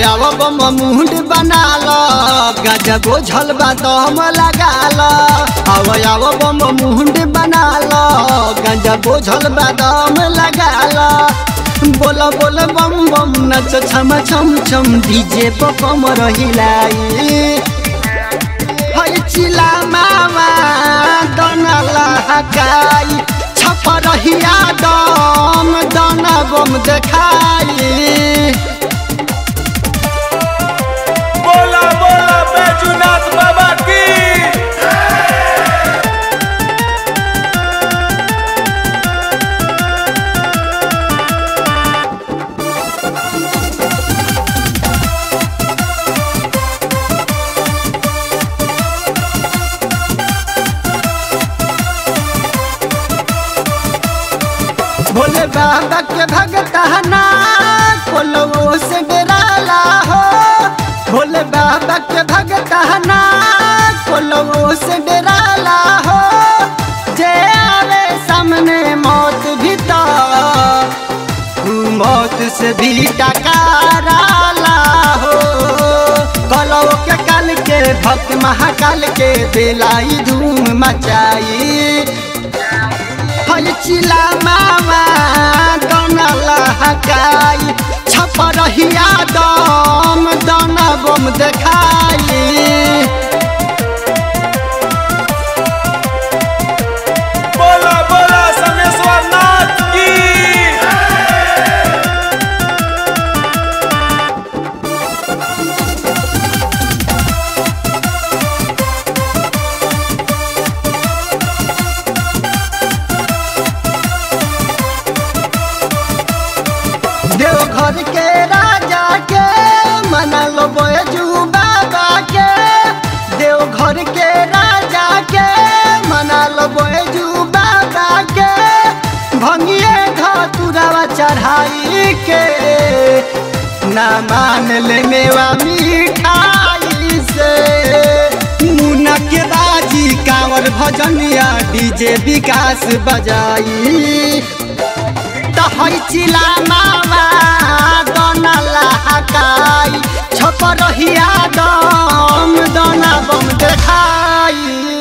आव बम मुंड बना लो गजब बोझल बा दम लगा लो आव आव बम मुंड बना लो गजब बोझल बा दम लगा लो बोल बोल बम बम नच छम छम छम डीजे पर कम रहिलाई है चिला मामा दनला हकाई छप रहिया दम दन बम देखाई बोला बोला बैजूनाथ बाबा की भोले बाबा के भगताना कोलवो से डराला हो भोले बाबा के भगताना कोलवो से डराला हो जे आवे सामने मौत भी तो ऊ मौत से भी टकाराला हो कलौ के काल के भक्त महाकाल के दिलाई धूम मचाई फल चिला मामा दनला हकाई छप रहिया दम दन बम देखाई बोला बोला समेश्वर नाथ की देवघर के राजा के मना लो बैजू बाबा के देवघर के राजा के मना लो बैजू बाबा के भंगिए धतुरावा चढ़ाई के ना मान ले मेवा मिठाई से मुना के बाजी कांवर भजनिया डीजे विकास बजाई तहै चिला मामा दनला हकाई छप रहिया दम दना बम देखाई